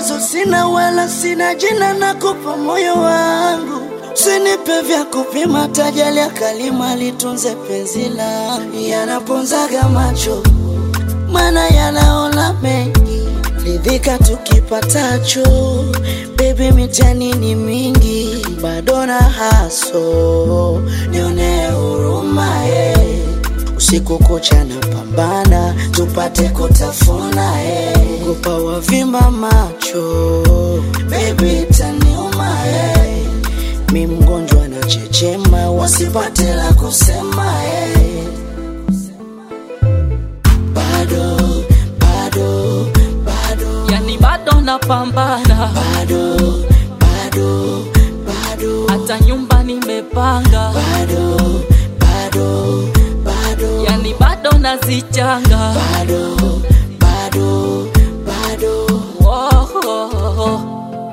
tatizo sina wala sina jina, nakupa moyo wangu, usinipe vya kupima, tajali ya kalima litunze penzi langu, yanaponzaga macho mana yanaona mengi, ridhika tukipatacho. Baby, mitihani ni mingi, bado na haso, nione huruma eh. Usiku kucha na pambana, tupate kutafuna eh. Kupa wavimba macho, baby taniuma eh. Mi mgonjwa na chechema, wasipate la kusema eh. Bado, bado, bado, yani bado napambana, bado, bado, bado, hata nyumba nimepanga, bado, bado, bado, yani bado nazichanga. bado, bado, bado. Woah.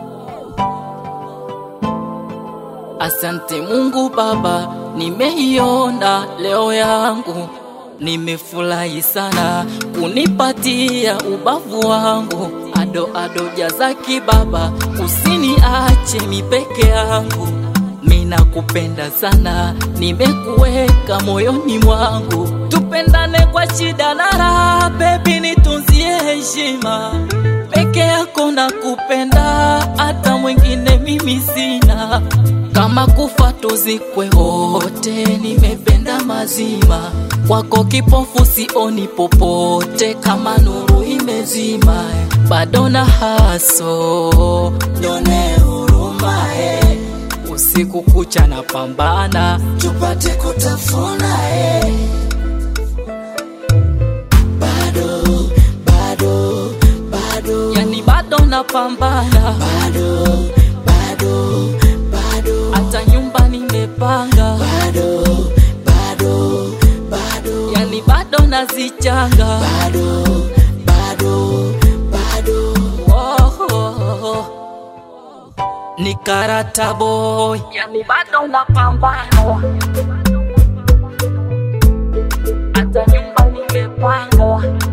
Asante Mungu Baba, nimeiona leo yangu, nimefurahi sana kunipatia ubavu wangu. Ado ado jazaki Baba, usiniache mi peke yangu, mina kupenda sana, nimekuweka moyoni mwangu, tupendane kwa shida na raha, baby nitunzie heshima peke yako na kupenda, hata mwingine mimi sina. Kama kufa tuzikwe wote, nimependa mazima kwako, kipofu sioni popote, kama nuru imezima, bado na haso Nione huruma eh. usiku kucha na pambana, tupate kutafuna eh. Bado, bado, bado, yani bado napambana, bado, bado, bado, hata nyumba nimepanga, bado, bado, bado, yani bado nazichanga. bado, bado, bado. Woah. Ni karata boy, yani bado napambana, hata nyumba nimepanga,